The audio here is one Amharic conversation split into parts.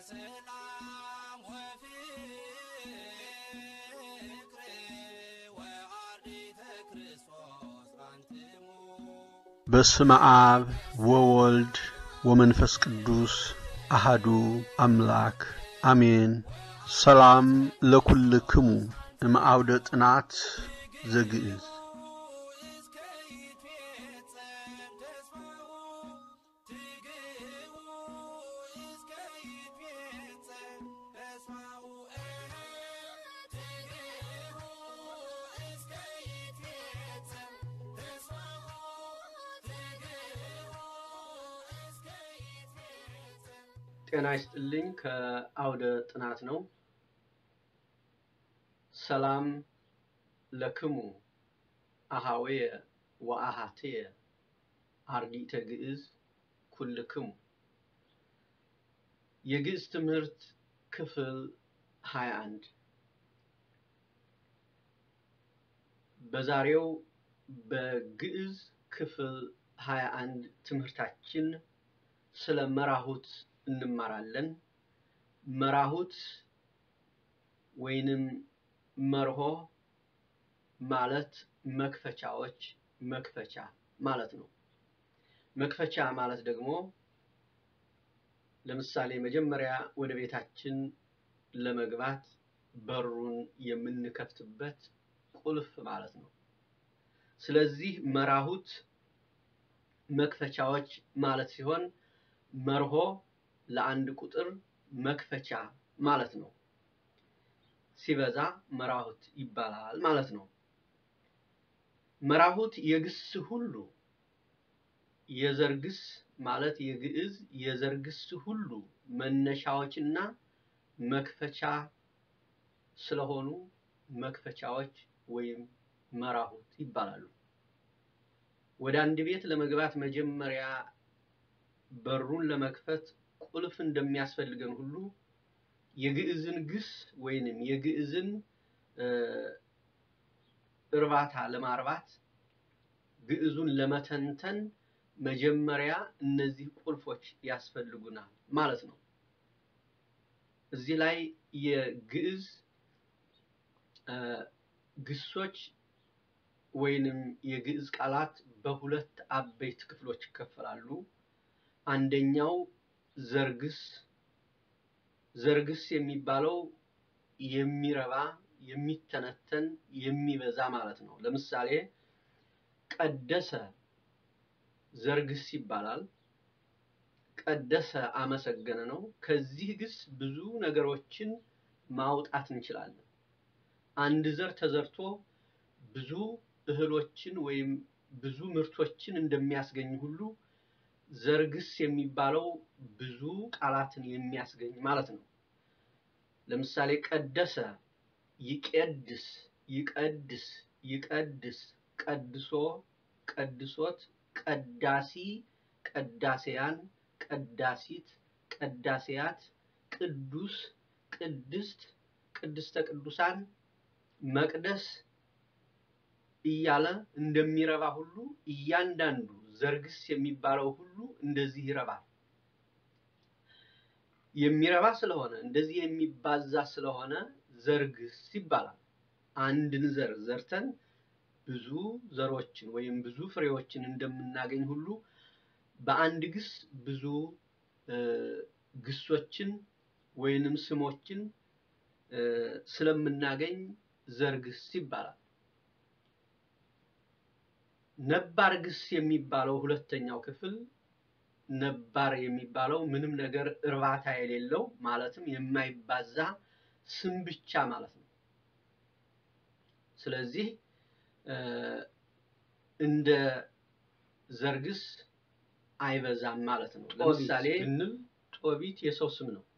ሰላም ወፍቅር ወአርዲተ ክርስቶስ አንትሙ በስመ አብ ወወልድ ወመንፈስ ቅዱስ አሃዱ አምላክ አሜን። ሰላም ለኩልክሙ እምአውደ ጥናት ዘግእዝ እስከ ይትፌጸም ተስፋው ትግው እስከ ይትፌጸም ተስፋው ትግው እስከ ይትፌጸም ተስፋው ትግው እስከ ይትፌጸም ጤና ይስጥልኝ። ከአውደ ጥናት ነው። ሰላም ለክሙ አሃዌየ ወአሃትየ አርዲተ ግዕዝ ኩልክሙ የግዕዝ ትምህርት ክፍል 21 በዛሬው በግዕዝ ክፍል 21 ትምህርታችን ስለ መራሁት እንማራለን። መራሁት ወይንም መርሆ ማለት መክፈቻዎች፣ መክፈቻ ማለት ነው። መክፈቻ ማለት ደግሞ ለምሳሌ መጀመሪያ ወደ ቤታችን ለመግባት በሩን የምንከፍትበት ቁልፍ ማለት ነው። ስለዚህ መራሁት መክፈቻዎች ማለት ሲሆን መርሆ ለአንድ ቁጥር መክፈቻ ማለት ነው። ሲበዛ መራሁት ይባላል ማለት ነው። መራሁት የግስ ሁሉ የዘርግስ ማለት የግዕዝ የዘርግስ ሁሉ መነሻዎችና መክፈቻ ስለሆኑ መክፈቻዎች ወይም መራሁት ይባላሉ። ወደ አንድ ቤት ለመግባት መጀመሪያ በሩን ለመክፈት ቁልፍ እንደሚያስፈልገን ሁሉ የግዕዝን ግስ ወይንም የግዕዝን እርባታ ለማርባት ግዕዙን ለመተንተን መጀመሪያ እነዚህ ቁልፎች ያስፈልጉናል ማለት ነው። እዚህ ላይ የግዕዝ ግሶች ወይንም የግዕዝ ቃላት በሁለት አበይት ክፍሎች ይከፈላሉ። አንደኛው ዘርግስ ዘርግስ የሚባለው የሚረባ የሚተነተን የሚበዛ ማለት ነው። ለምሳሌ ቀደሰ ዘርግስ ይባላል። ቀደሰ አመሰገነ ነው። ከዚህ ግስ ብዙ ነገሮችን ማውጣት እንችላለን። አንድ ዘር ተዘርቶ ብዙ እህሎችን ወይም ብዙ ምርቶችን እንደሚያስገኝ ሁሉ ዘርግስ የሚባለው ብዙ ቃላትን የሚያስገኝ ማለት ነው። ለምሳሌ ቀደሰ፣ ይቄድስ፣ ይቀድስ፣ ይቀድስ፣ ቀድሶ፣ ቀድሶት፣ ቀዳሲ፣ ቀዳሴያን፣ ቀዳሲት፣ ቀዳሴያት፣ ቅዱስ፣ ቅድስት፣ ቅድስተ ቅዱሳን፣ መቅደስ እያለ እንደሚረባ ሁሉ እያንዳንዱ ዘርግስ የሚባለው ሁሉ እንደዚህ ይረባል። የሚረባ ስለሆነ እንደዚህ የሚባዛ ስለሆነ ዘርግስ ይባላል። አንድን ዘር ዘርተን ብዙ ዘሮችን ወይም ብዙ ፍሬዎችን እንደምናገኝ ሁሉ በአንድ ግስ ብዙ ግሶችን ወይንም ስሞችን ስለምናገኝ ዘርግስ ይባላል። ነባር ግስ የሚባለው ሁለተኛው ክፍል ነባር የሚባለው ምንም ነገር እርባታ የሌለው ማለትም የማይባዛ ስም ብቻ ማለት ነው። ስለዚህ እንደ ዘርግስ አይበዛም ማለት ነው። ለምሳሌ ብንል ጦቢት የሰው ስም ነው፣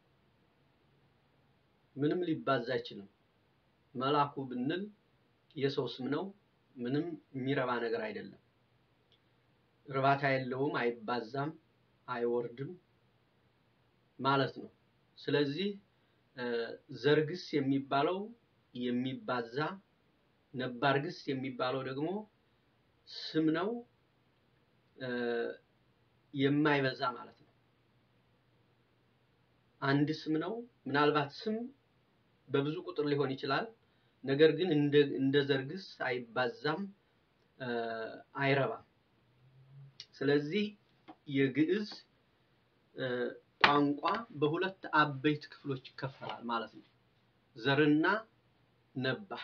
ምንም ሊባዛ አይችልም። መላኩ ብንል የሰው ስም ነው፣ ምንም የሚረባ ነገር አይደለም። እርባታ የለውም፣ አይባዛም፣ አይወርድም ማለት ነው። ስለዚህ ዘርግስ የሚባለው የሚባዛ ነባር ግስ የሚባለው ደግሞ ስም ነው የማይበዛ ማለት ነው። አንድ ስም ነው። ምናልባት ስም በብዙ ቁጥር ሊሆን ይችላል። ነገር ግን እንደ እንደ ዘርግስ አይባዛም፣ እ፣ አይረባም። ስለዚህ የግዕዝ እ፣ ቋንቋ በሁለት አበይት ክፍሎች ይከፈላል ማለት ነው። ዘርና ነባር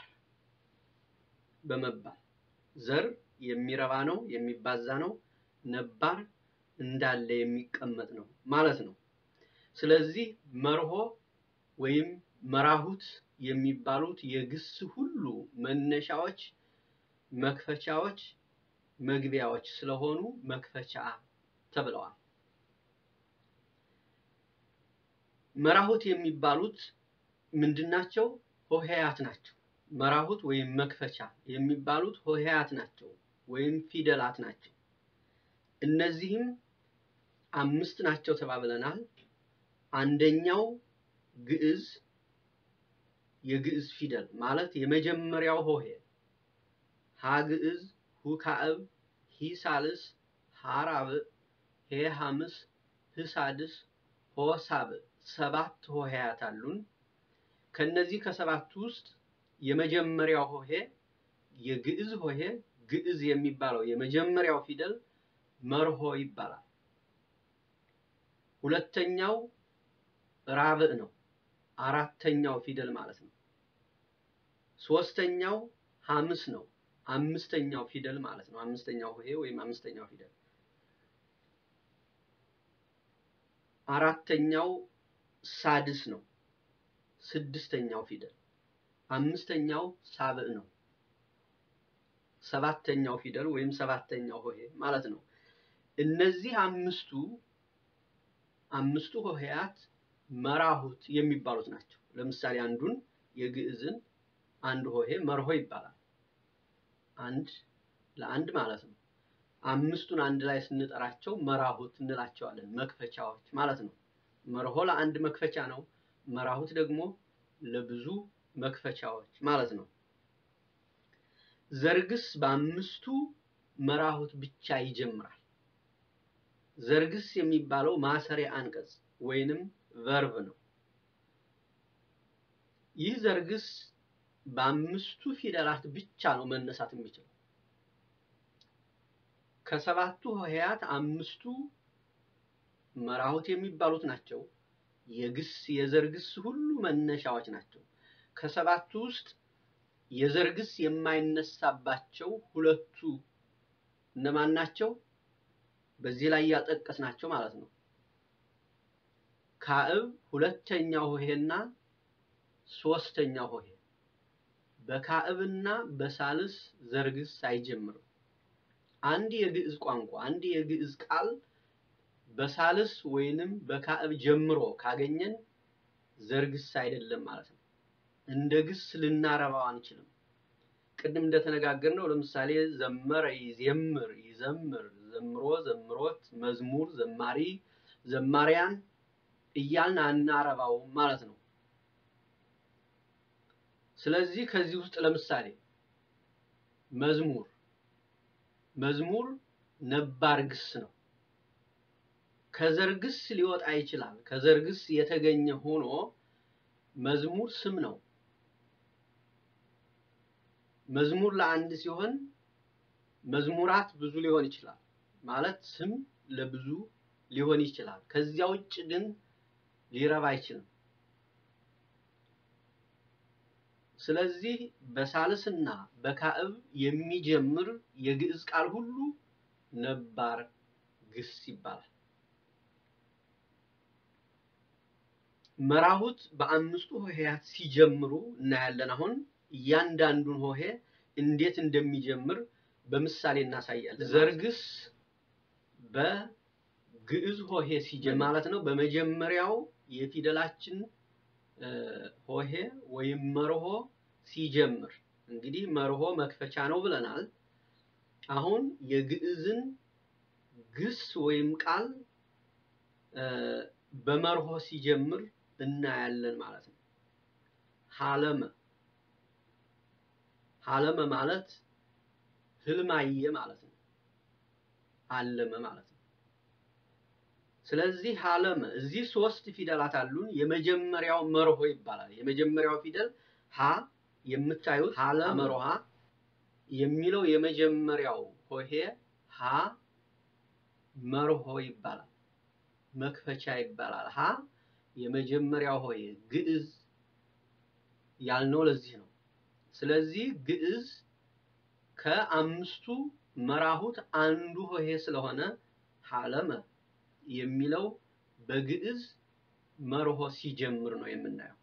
በመባል ዘር የሚረባ ነው፣ የሚባዛ ነው። ነባር እንዳለ የሚቀመጥ ነው ማለት ነው። ስለዚህ መርሆ ወይም መራሁት የሚባሉት የግስ ሁሉ መነሻዎች፣ መክፈቻዎች፣ መግቢያዎች ስለሆኑ መክፈቻ ተብለዋል። መራሁት የሚባሉት ምንድናቸው? ሆሄያት ናቸው። መራሁት ወይም መክፈቻ የሚባሉት ሆሄያት ናቸው ወይም ፊደላት ናቸው። እነዚህም አምስት ናቸው ተባብለናል። አንደኛው ግዕዝ የግዕዝ ፊደል ማለት የመጀመሪያው ሆሄ ሀ ግዕዝ፣ ሁ ካዕብ፣ ሂ ሳልስ፣ ሀ ራብዕ፣ ሄ ሐምስ፣ ህ ሳድስ፣ ሆ ሳብዕ ሰባት ሆሄያት አሉን። ከነዚህ ከሰባቱ ውስጥ የመጀመሪያው ሆሄ የግዕዝ ሆሄ ግዕዝ የሚባለው የመጀመሪያው ፊደል መርሆ ይባላል። ሁለተኛው ራብዕ ነው፣ አራተኛው ፊደል ማለት ነው። ሶስተኛው ሐምስ ነው፣ አምስተኛው ፊደል ማለት ነው። አምስተኛው ሆሄ ወይም አምስተኛው ፊደል። አራተኛው ሳድስ ነው፣ ስድስተኛው ፊደል። አምስተኛው ሳብዕ ነው፣ ሰባተኛው ፊደል ወይም ሰባተኛው ሆሄ ማለት ነው። እነዚህ አምስቱ አምስቱ ሆሄያት መራሁት የሚባሉት ናቸው። ለምሳሌ አንዱን የግዕዝን አንድ ሆሄ መርሆ ይባላል። አንድ ለአንድ ማለት ነው። አምስቱን አንድ ላይ ስንጠራቸው መራሁት እንላቸዋለን። መክፈቻዎች ማለት ነው። መርሆ ለአንድ መክፈቻ ነው። መራሁት ደግሞ ለብዙ መክፈቻዎች ማለት ነው። ዘርግስ በአምስቱ መራሁት ብቻ ይጀምራል። ዘርግስ የሚባለው ማሰሪያ አንቀጽ ወይንም ቨርብ ነው። ይህ ዘርግስ በአምስቱ ፊደላት ብቻ ነው መነሳት የሚችለው። ከሰባቱ ሆሄያት አምስቱ መራሁት የሚባሉት ናቸው። የግስ የዘርግስ ሁሉ መነሻዎች ናቸው። ከሰባቱ ውስጥ የዘርግስ የማይነሳባቸው ሁለቱ እነማን ናቸው? በዚህ ላይ ያጠቀስናቸው ማለት ነው። ካዕብ ሁለተኛው ሆሄና ሶስተኛው ሆሄ በካዕብና በሳልስ ዘርግስ አይጀምርም። አንድ የግዕዝ ቋንቋ አንድ የግዕዝ ቃል በሳልስ ወይንም በካዕብ ጀምሮ ካገኘን ዘርግስ አይደለም ማለት ነው። እንደ ግስ ልናረባው አንችልም። ቅድም እንደተነጋገርነው ለምሳሌ ዘመረ፣ ይዜምር፣ ይዘምር፣ ዘምሮ፣ ዘምሮት፣ መዝሙር፣ ዘማሪ፣ ዘማሪያን እያልን አናረባውም ማለት ነው። ስለዚህ ከዚህ ውስጥ ለምሳሌ መዝሙር መዝሙር ነባር ግስ ነው። ከዘርግስ ሊወጣ ይችላል። ከዘርግስ የተገኘ ሆኖ መዝሙር ስም ነው። መዝሙር ለአንድ ሲሆን መዝሙራት ብዙ ሊሆን ይችላል። ማለት ስም ለብዙ ሊሆን ይችላል። ከዚያ ውጭ ግን ሊረባ አይችልም። ስለዚህ በሳልስና በካዕብ የሚጀምር የግዕዝ ቃል ሁሉ ነባር ግስ ይባላል። መራሁት በአምስቱ ሆሄያት ሲጀምሩ እናያለን። አሁን እያንዳንዱን ሆሄ እንዴት እንደሚጀምር በምሳሌ እናሳያለን። ዘርግስ በግዕዝ ሆሄ ሲጀምር ማለት ነው። በመጀመሪያው የፊደላችን እ፣ ሆሄ ወይም መርሆ ሲጀምር እንግዲህ መርሆ መክፈቻ ነው ብለናል። አሁን የግዕዝን ግስ ወይም ቃል እ፣ በመርሆ ሲጀምር እናያለን ማለት ነው። ሀለመ ሀለመ ማለት ህልም አየ ማለት ነው። አለመ ማለት ነው። ስለዚህ ሀለመ እዚህ ሶስት ፊደላት አሉን። የመጀመሪያው መርሆ ይባላል። የመጀመሪያው ፊደል ሀ የምታዩት ሀለ መርሃ የሚለው የመጀመሪያው ሆሄ ሀ መርሆ ይባላል። መክፈቻ ይባላል። ሀ የመጀመሪያው ሆሄ ግዕዝ ያልነው ለዚህ ነው። ስለዚህ ግዕዝ ከአምስቱ መራሁት አንዱ ሆሄ ስለሆነ ሀለመ የሚለው በግዕዝ መርሆ ሲጀምር ነው የምናየው።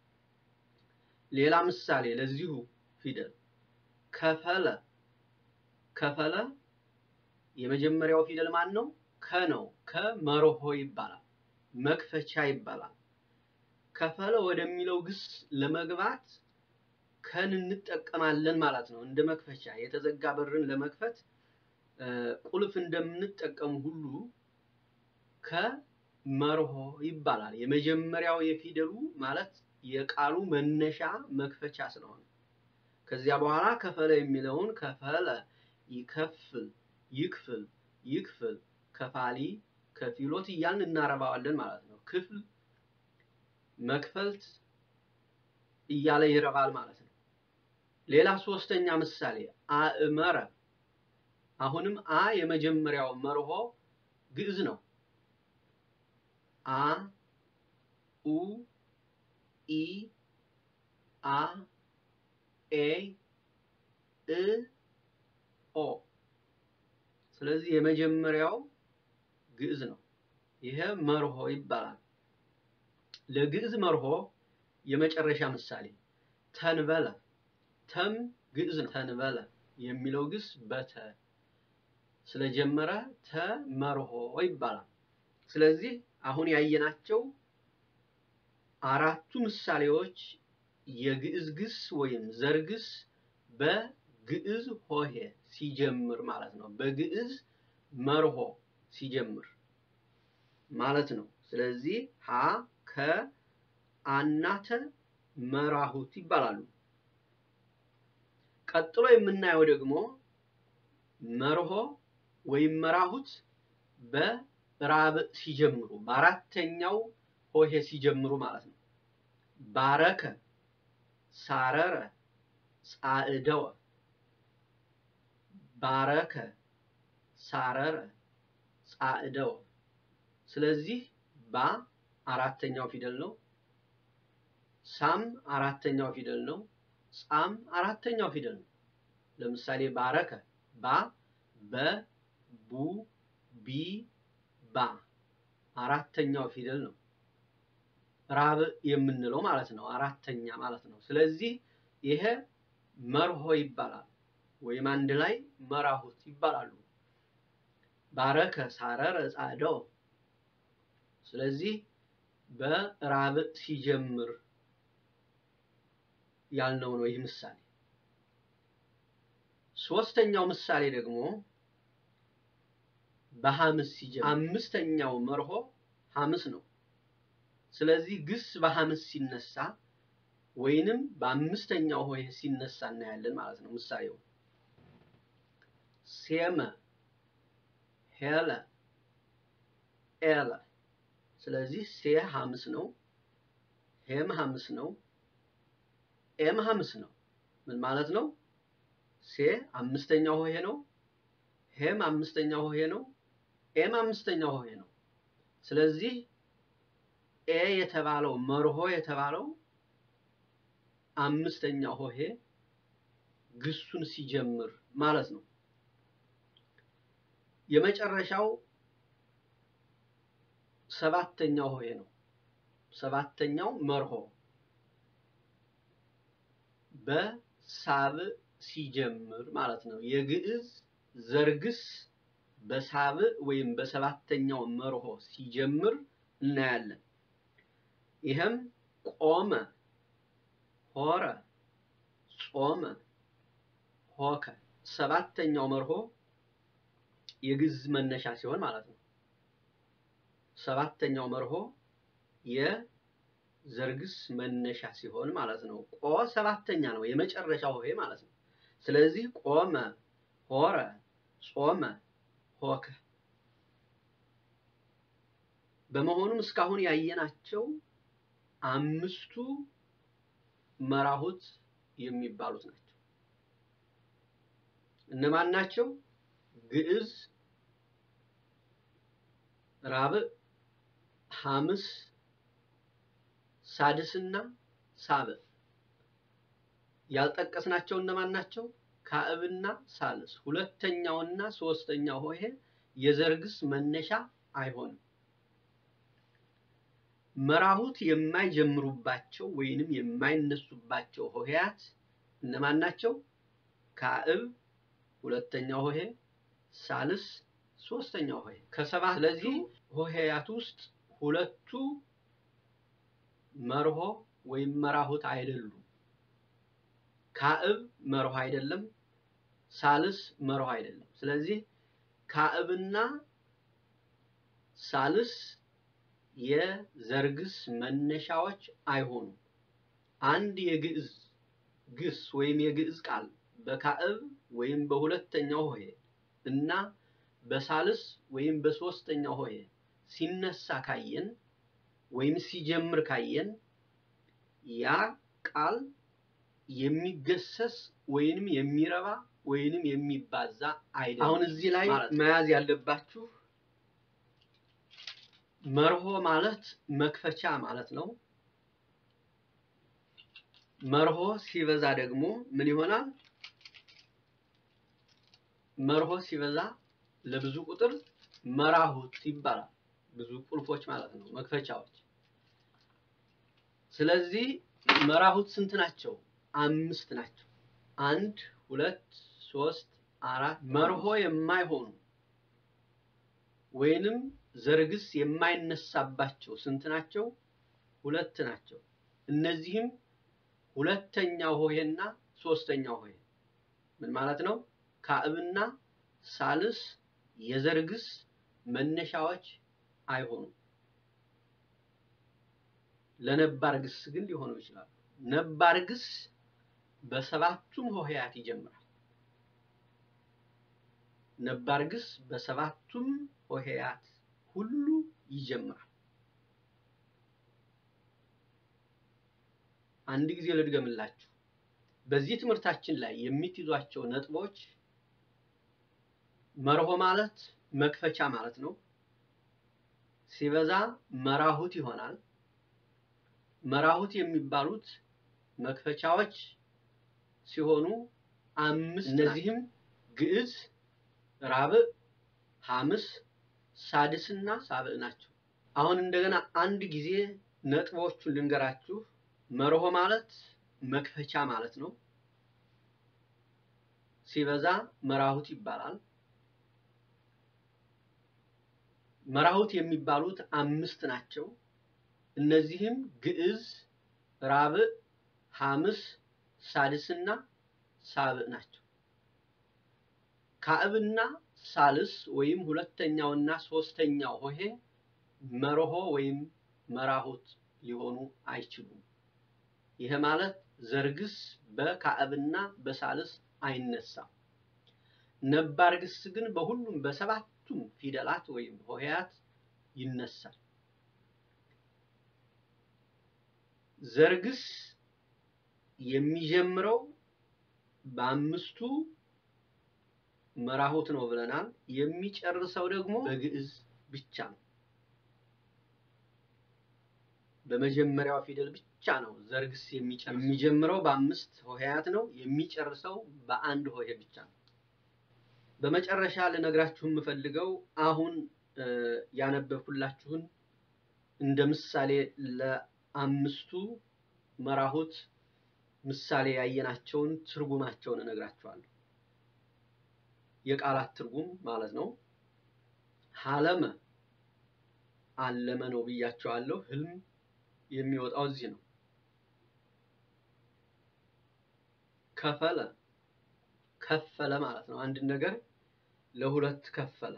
ሌላ ምሳሌ ለዚሁ ፊደል ከፈለ ከፈለ የመጀመሪያው ፊደል ማን ነው? ከ ነው። ከመርሆ ይባላል። መክፈቻ ይባላል። ከፈለ ወደሚለው ግስ ለመግባት ከን እንጠቀማለን ማለት ነው። እንደ መክፈቻ የተዘጋ በርን ለመክፈት ቁልፍ እንደምንጠቀሙ ሁሉ ከመርሆ ይባላል። የመጀመሪያው የፊደሉ ማለት የቃሉ መነሻ መክፈቻ ስለሆነ ከዚያ በኋላ ከፈለ የሚለውን ከፈለ፣ ይከፍል፣ ይክፍል፣ ይክፍል፣ ከፋሊ፣ ከፊሎት እያልን እናረባዋለን ማለት ነው። ክፍል፣ መክፈልት እያለ ይረባል ማለት ነው። ሌላ ሶስተኛ ምሳሌ አእመረ። አሁንም አ የመጀመሪያው መርሆ ግዕዝ ነው። አ ኡ ኢ አ ኤ እ ኦ ስለዚህ የመጀመሪያው ግዕዝ ነው። ይሄ መርሆ ይባላል። ለግዕዝ መርሆ የመጨረሻ ምሳሌ ተንበለ። ተም ግዕዝ ነው። ተንበለ የሚለው ግስ በተ ስለጀመረ ተመርሆ ይባላል። ስለዚህ አሁን ያየናቸው አራቱ ምሳሌዎች የግዕዝ ግስ ወይም ዘርግስ በግዕዝ ሆሄ ሲጀምር ማለት ነው። በግዕዝ መርሆ ሲጀምር ማለት ነው። ስለዚህ ሀ ከ አናተ መራሁት ይባላሉ። ቀጥሎ የምናየው ደግሞ መርሆ ወይም መራሁት በራብዕ ሲጀምሩ በአራተኛው ሆሄ ሲጀምሩ ማለት ነው። ባረከ፣ ሳረረ፣ ጻዕደወ፣ ባረከ፣ ሳረረ፣ ጻዕደወ። ስለዚህ ባ አራተኛው ፊደል ነው። ሳም አራተኛው ፊደል ነው። ጻም አራተኛው ፊደል ነው። ለምሳሌ ባረከ ባ በ ቡ ቢ ባ አራተኛው ፊደል ነው። ራብዕ የምንለው ማለት ነው። አራተኛ ማለት ነው። ስለዚህ ይሄ መርሆ ይባላል፣ ወይም አንድ ላይ መራሁት ይባላሉ። ባረከ፣ ሳረረ፣ ጻዕደው። ስለዚህ በራብዕ ሲጀምር ያልነው ነው ይህ ምሳሌ። ሶስተኛው ምሳሌ ደግሞ በሐምስ ሲጀምር አምስተኛው መርሆ ሐምስ ነው። ስለዚህ ግስ በሐምስ ሲነሳ ወይንም በአምስተኛው ሆሄ ሲነሳ እናያለን ማለት ነው። ምሳሌው ሴመ፣ ሄለ፣ ኤለ። ስለዚህ ሴ ሐምስ ነው፣ ሄም ሐምስ ነው፣ ኤም ሐምስ ነው። ምን ማለት ነው? ሴ አምስተኛው ሆሄ ነው፣ ሄም አምስተኛው ሆሄ ነው፣ ኤም አምስተኛው ሆሄ ነው። ስለዚህ ኤ የተባለው መርሆ የተባለው አምስተኛው ሆሄ ግሱን ሲጀምር ማለት ነው። የመጨረሻው ሰባተኛው ሆሄ ነው። ሰባተኛው መርሆ በሳብዕ ሲጀምር ማለት ነው። የግዕዝ ዘርግስ በሳብዕ ወይም በሰባተኛው መርሆ ሲጀምር እናያለን። ይህም ቆመ፣ ሆረ፣ ጾመ፣ ሆከ ሰባተኛው መርሆ የግዕዝ መነሻ ሲሆን ማለት ነው። ሰባተኛው መርሆ የዘርግስ መነሻ ሲሆን ማለት ነው። ቆ ሰባተኛ ነው፣ የመጨረሻው ሆሄ ማለት ነው። ስለዚህ ቆመ፣ ሆረ፣ ጾመ፣ ሆከ በመሆኑም እስካሁን ያየናቸው አምስቱ መራሁት የሚባሉት ናቸው። እነማን ናቸው? ግዕዝ፣ ራብዕ፣ ሐምስ፣ ሳድስና ሳብዕ። ያልጠቀስናቸው እነማን ናቸው? ካዕብና ሳልስ። ሁለተኛውና ሶስተኛው ሆሄ የዘርግስ መነሻ አይሆንም። መራሁት የማይጀምሩባቸው ወይንም የማይነሱባቸው ሆሄያት እነማን ናቸው? ካዕብ ሁለተኛው ሆሄ፣ ሳልስ ሶስተኛው ሆሄ። ከሰባት ስለዚህ ሆሄያት ውስጥ ሁለቱ መርሆ ወይም መራሁት አይደሉም። ካዕብ መርሆ አይደለም፣ ሳልስ መርሆ አይደለም። ስለዚህ ካዕብና ሳልስ የዘርግስ መነሻዎች አይሆኑም። አንድ የግዕዝ ግስ ወይም የግዕዝ ቃል በካዕብ ወይም በሁለተኛው ሆሄ እና በሳልስ ወይም በሶስተኛው ሆሄ ሲነሳ ካየን ወይም ሲጀምር ካየን ያ ቃል የሚገሰስ ወይንም የሚረባ ወይንም የሚባዛ አይደለም። አሁን እዚህ ላይ መያዝ ያለባችሁ መርሆ ማለት መክፈቻ ማለት ነው። መርሆ ሲበዛ ደግሞ ምን ይሆናል? መርሆ ሲበዛ ለብዙ ቁጥር መራሁት ይባላል። ብዙ ቁልፎች ማለት ነው፣ መክፈቻዎች። ስለዚህ መራሁት ስንት ናቸው? አምስት ናቸው። አንድ፣ ሁለት፣ ሶስት፣ አራት። መርሆ የማይሆኑ ወይንም ዘርግስ የማይነሳባቸው ስንት ናቸው? ሁለት ናቸው። እነዚህም ሁለተኛው ሆሄና ሶስተኛው ሆሄ ምን ማለት ነው? ካዕብና ሳልስ የዘርግስ መነሻዎች አይሆኑም። ለነባር ግስ ግን ሊሆኑ ይችላሉ። ነባር ግስ በሰባቱም ሆሄያት ይጀምራል። ነባር ግስ በሰባቱም ሆሄያት ሁሉ ይጀምራል። አንድ ጊዜ ልድገምላችሁ። በዚህ ትምህርታችን ላይ የምትይዟቸው ነጥቦች መርሆ ማለት መክፈቻ ማለት ነው። ሲበዛ መራሁት ይሆናል። መራሁት የሚባሉት መክፈቻዎች ሲሆኑ አምስት እነዚህም ግዕዝ፣ ራብዕ፣ ሐምስ፣ ሳድስና ሳብዕ ናቸው። አሁን እንደገና አንድ ጊዜ ነጥቦቹን ልንገራችሁ። መርሆ ማለት መክፈቻ ማለት ነው። ሲበዛ መራሁት ይባላል። መራሁት የሚባሉት አምስት ናቸው። እነዚህም ግዕዝ፣ ራብዕ፣ ሐምስ፣ ሳድስና ሳብዕ ናቸው። ካዕብና ሳልስ ወይም ሁለተኛውና ሶስተኛው ሆሄ መርሆ ወይም መራሁት ሊሆኑ አይችሉም። ይሄ ማለት ዘርግስ በካዕብና በሳልስ አይነሳም። ነባር ግስ ግን በሁሉም በሰባቱም ፊደላት ወይም ሆሄያት ይነሳል። ዘርግስ የሚጀምረው በአምስቱ መራሁት ነው ብለናል። የሚጨርሰው ደግሞ በግዕዝ ብቻ ነው። በመጀመሪያው ፊደል ብቻ ነው ዘርግስ የሚጨርሰው። የሚጀምረው በአምስት ሆሄያት ነው። የሚጨርሰው በአንድ ሆሄ ብቻ ነው። በመጨረሻ ልነግራችሁ የምፈልገው አሁን ያነበብኩላችሁን እንደ ምሳሌ ለአምስቱ መራሁት ምሳሌ ያየናቸውን ትርጉማቸውን እነግራችኋለሁ። የቃላት ትርጉም ማለት ነው። ሀለመ አለመ ነው ብያቸዋለሁ። ህልም የሚወጣው እዚህ ነው። ከፈለ ከፈለ ማለት ነው። አንድ ነገር ለሁለት ከፈለ።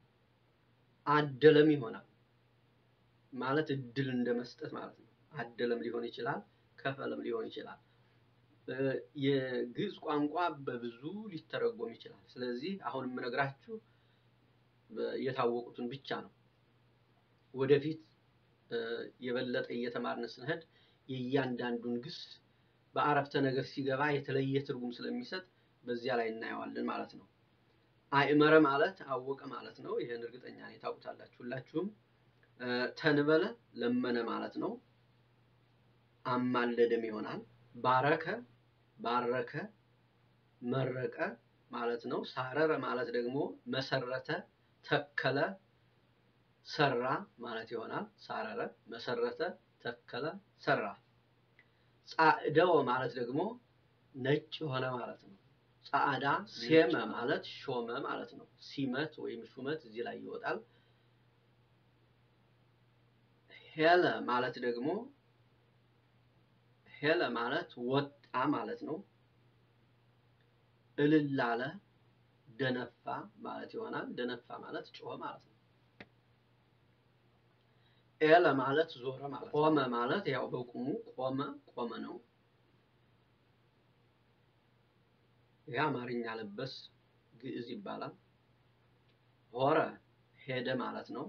አደለም ይሆናል ማለት እድል እንደ መስጠት ማለት ነው። አደለም ሊሆን ይችላል፣ ከፈለም ሊሆን ይችላል። የግዕዝ ቋንቋ በብዙ ሊተረጎም ይችላል። ስለዚህ አሁን የምነግራችሁ የታወቁትን ብቻ ነው። ወደፊት እ፣ የበለጠ እየተማርን ስንሄድ የእያንዳንዱን ግስ በአረፍተ ነገር ሲገባ የተለየ ትርጉም ስለሚሰጥ በዚያ ላይ እናየዋለን ማለት ነው። አእመረ ማለት አወቀ ማለት ነው። ይህን እርግጠኛ ነኝ ታውቁታላችሁ ሁላችሁም። እ፣ ተንበለ ለመነ ማለት ነው። አማለደም ይሆናል። ባረከ ባረከ መረቀ ማለት ነው። ሳረረ ማለት ደግሞ መሰረተ፣ ተከለ፣ ሰራ ማለት ይሆናል። ሳረረ፣ መሰረተ፣ ተከለ፣ ሰራ። ጻዕደወ ማለት ደግሞ ነጭ ሆነ ማለት ነው። ጻዕዳ ሴመ ማለት ሾመ ማለት ነው። ሲመት ወይም ሹመት እዚህ ላይ ይወጣል። ሄለ ማለት ደግሞ ሄለ ማለት ወጣ ማለት ነው። እልል አለ፣ ደነፋ ማለት ይሆናል። ደነፋ ማለት ጮኸ ማለት ነው። ኤለ ማለት ዞረ ማለት ነው። ቆመ ማለት ያው በቁሙ ቆመ ቆመ ነው። ይህ አማርኛ ለበስ ግዕዝ ይባላል። ሆረ ሄደ ማለት ነው።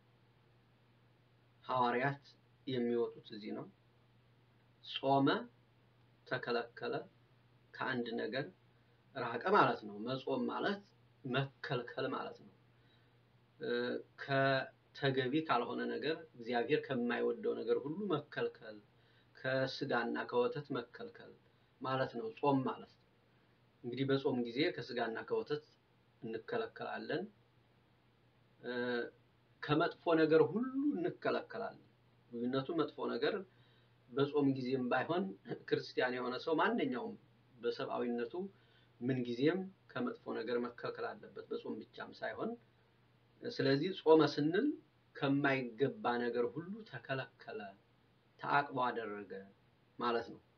ሐዋርያት የሚወጡት እዚህ ነው። ጾመ ተከለከለ፣ ከአንድ ነገር ራቀ ማለት ነው። መጾም ማለት መከልከል ማለት ነው። እ፣ ከተገቢ ካልሆነ ነገር እግዚአብሔር ከማይወደው ነገር ሁሉ መከልከል፣ ከስጋና ከወተት መከልከል ማለት ነው ጾም ማለት። እንግዲህ በጾም ጊዜ ከስጋና ከወተት እንከለከላለን። እ፣ ከመጥፎ ነገር ሁሉ እንከለከላለን። ልዩነቱ መጥፎ ነገር በጾም ጊዜም ባይሆን ክርስቲያን የሆነ ሰው ማንኛውም በሰብአዊነቱ ምን ጊዜም ከመጥፎ ነገር መከልከል አለበት፣ በጾም ብቻም ሳይሆን። ስለዚህ ጾመ ስንል ከማይገባ ነገር ሁሉ ተከለከለ፣ ተአቅቦ አደረገ ማለት ነው።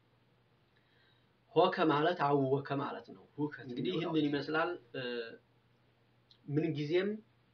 ሆከ ማለት አወከ ማለት ነው። ሁከት እንግዲህ ይህንን ይመስላል። እ፣ ምን ጊዜም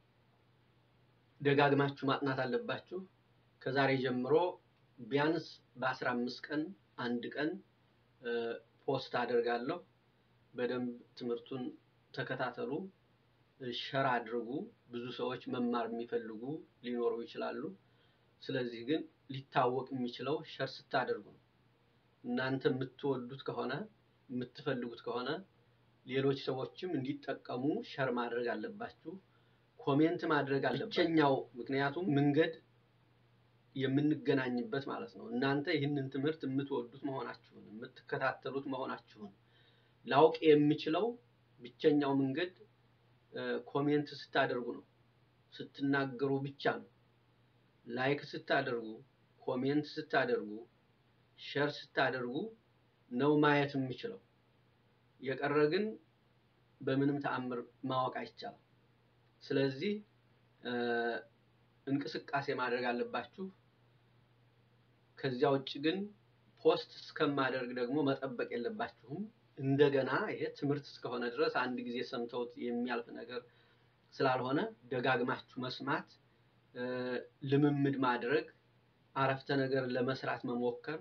ደጋግማችሁ ማጥናት አለባችሁ። ከዛሬ ጀምሮ ቢያንስ በአስራ አምስት ቀን አንድ ቀን እ፣ ፖስት አደርጋለሁ። በደንብ ትምህርቱን ተከታተሉ፣ ሸር አድርጉ። ብዙ ሰዎች መማር የሚፈልጉ ሊኖሩ ይችላሉ። ስለዚህ ግን ሊታወቅ የሚችለው ሸር ስታደርጉ ነው። እናንተ የምትወዱት ከሆነ የምትፈልጉት ከሆነ ሌሎች ሰዎችም እንዲጠቀሙ ሸር ማድረግ አለባችሁ። ኮሜንት ማድረግ አለባችሁ። ብቸኛው ምክንያቱም መንገድ የምንገናኝበት ማለት ነው። እናንተ ይህንን ትምህርት የምትወዱት መሆናችሁን የምትከታተሉት መሆናችሁን ላውቅ የምችለው ብቸኛው መንገድ እ፣ ኮሜንት ስታደርጉ ነው። ስትናገሩ ብቻ ነው። ላይክ ስታደርጉ፣ ኮሜንት ስታደርጉ፣ ሸር ስታደርጉ ነው ማየት የምችለው። የቀረ ግን በምንም ተአምር ማወቅ አይቻልም። ስለዚህ እ፣ እንቅስቃሴ ማድረግ አለባችሁ። ከዚያ ውጭ ግን ፖስት እስከማደርግ ደግሞ መጠበቅ የለባችሁም። እንደገና ይሄ ትምህርት እስከሆነ ድረስ አንድ ጊዜ ሰምተውት የሚያልፍ ነገር ስላልሆነ ደጋግማችሁ መስማት፣ እ፣ ልምምድ ማድረግ፣ አረፍተ ነገር ለመስራት መሞከር።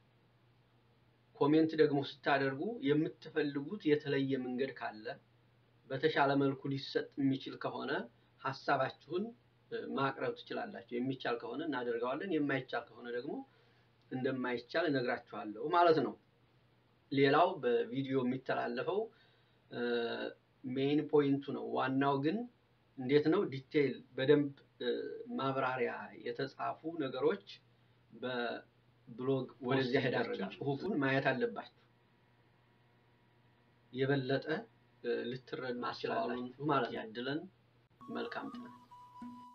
ኮሜንት ደግሞ ስታደርጉ የምትፈልጉት የተለየ መንገድ ካለ በተሻለ መልኩ ሊሰጥ የሚችል ከሆነ ሀሳባችሁን እ፣ ማቅረብ ትችላላችሁ። የሚቻል ከሆነ እናደርገዋለን፣ የማይቻል ከሆነ ደግሞ እንደማይቻል እነግራችኋለሁ ማለት ነው። ሌላው በቪዲዮ የሚተላለፈው ሜይን ፖይንቱ ነው። ዋናው ግን እንዴት ነው ዲቴይል በደንብ እ፣ ማብራሪያ የተጻፉ ነገሮች በብሎግ ወደዚያ ሄዳችሁ ጽሁፉን ማየት አለባችሁ። የበለጠ እ፣ ልትረዱ ትችላላችሁ ማለት ነው። ያድለን። መልካም ጥናት